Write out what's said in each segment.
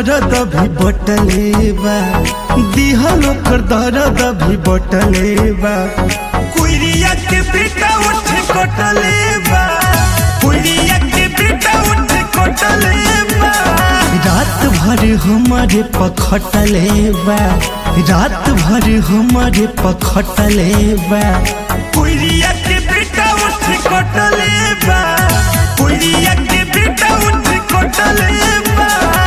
दर्द भी बटले बा दिहल ओकर दर्द भी बटले बा कुइरिया के बेटा उठ कटले बा कुइरिया के बेटा उठ कटले बा रात भर हमारे पखटले बा रात भर हमारे पखटले बा कुइरिया के बेटा उठ कटले बा कुइरिया के बेटा उठ कटले बा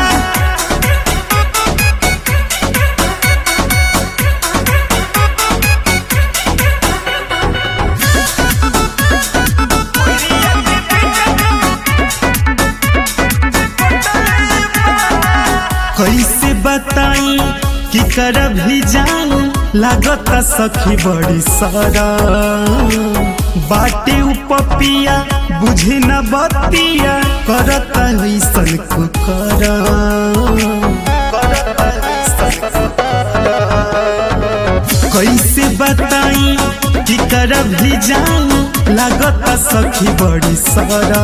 कैसे बताई कि कर भी जाऊं लागत सखी बड़ी सारा बाटे उपपिया बुझे न बतिया करत ऐसन को कर कैसे बताई कि कर भी जाऊं लागत सखी बड़ी सारा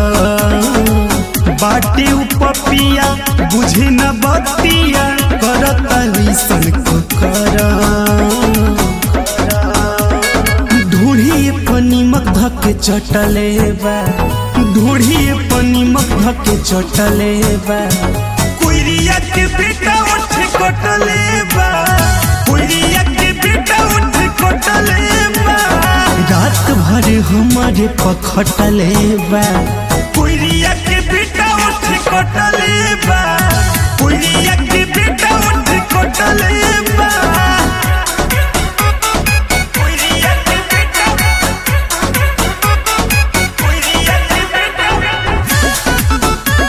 बाटे उपपिया बुझे न बतिया करत ऐसन को कर ढूढ़ी पनीमक धके चटले बा ढूढ़ी पनीमक धके चटले बा कुइरिया के बेटा उठ कटले बा कुइरिया के बेटा उठ कटले बा रात भर हमारे पखटले बा कुइरिया के बेटा उठ कटले बा कुइरिया के बेटा उठ कटले बा कुइरिया के बेटा कुइरिया के बेटा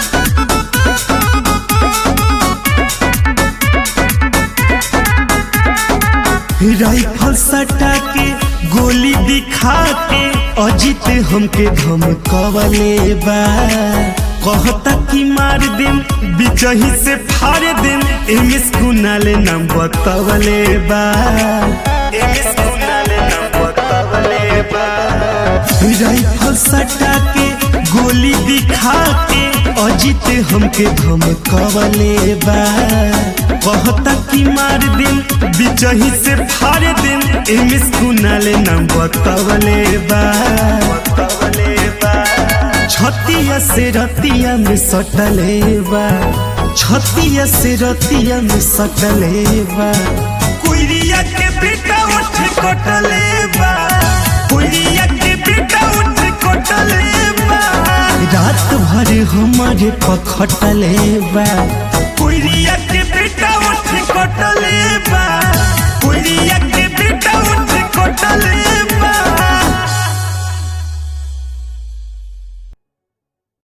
राइफल सटा के गोली दिखा के अजित हमके धमकवले बा कहता कि मार देम बिचही से फाड़ देम एमएस कुनाले नाम बतवले बा एमएस कुनाले नाम बतवले बा राइफल सटा के गोली दिखा के अजित हमके धमकवले बा कहता कि मार दिन बिचही से फाड़ दिन एमएस कुनाले नाम बतवले बा बतवले बा छतिया से रतिया में सटले बा छतिया से रतिया में सटले बा कुइरिया के बेटा उठ कटले बा कुइरिया के बेटा उठ कटले बा रात भर हमारे पखटले बा कुइरिया